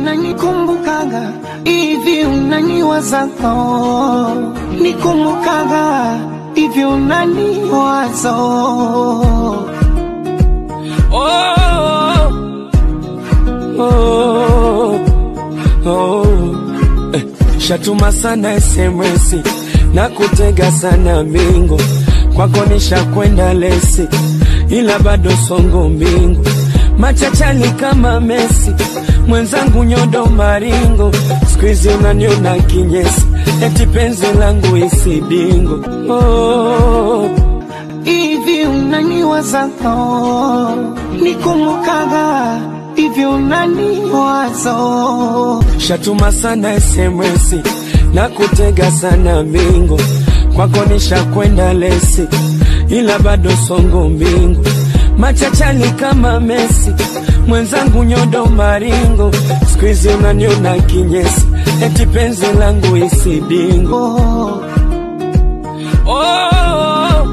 unanikumbukaga hivi unaniwazaga nikumbukaga hivi unaniwaza Oh, oh, oh. Eh, shatuma sana SMS na kutega sana mingo kwako nishakwenda lesi, ila bado songo mbingu machachali kama Messi, mwenzangu nyodo maringo, squeeze unaniona kinyesi, eti penzi langu isidingo oh. hivi unaniwazaga nikumbukaga hivi unaniwaza Shatuma sana SMS na kutega sana mingo kwako nishakwenda lesi, ila bado songo mbingu machachali kama Messi, mwenzangu nyodo maringo, squeeze unaniona kinyesi, eti penzi langu isidingo oh. oh,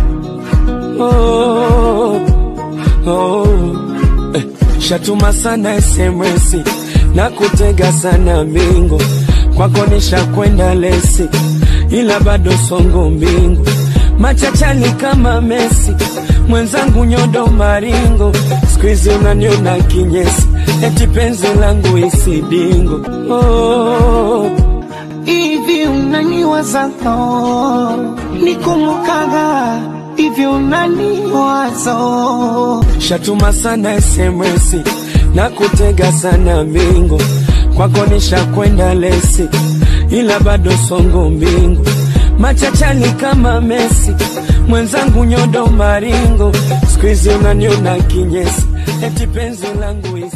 oh, oh. Eh, shatuma sana SMS na kutega sana mingo kwako nishakwenda lesi, ila bado songo mbingu machachali kama Messi, mwenzangu nyodo maringo, squeeze unaniona kinyesi, eti penzi langu isidingo oh. hivi unaniwazaga nikumbukaga hivi unaniwaza Shatuma sana SMS na kutega sana mingo kwako nishakwenda lesi, ila bado songo mbingu machachali kama Messi, mwenzangu nyodo maringo, squeeze unaniona kinyesi, eti penzi langu isi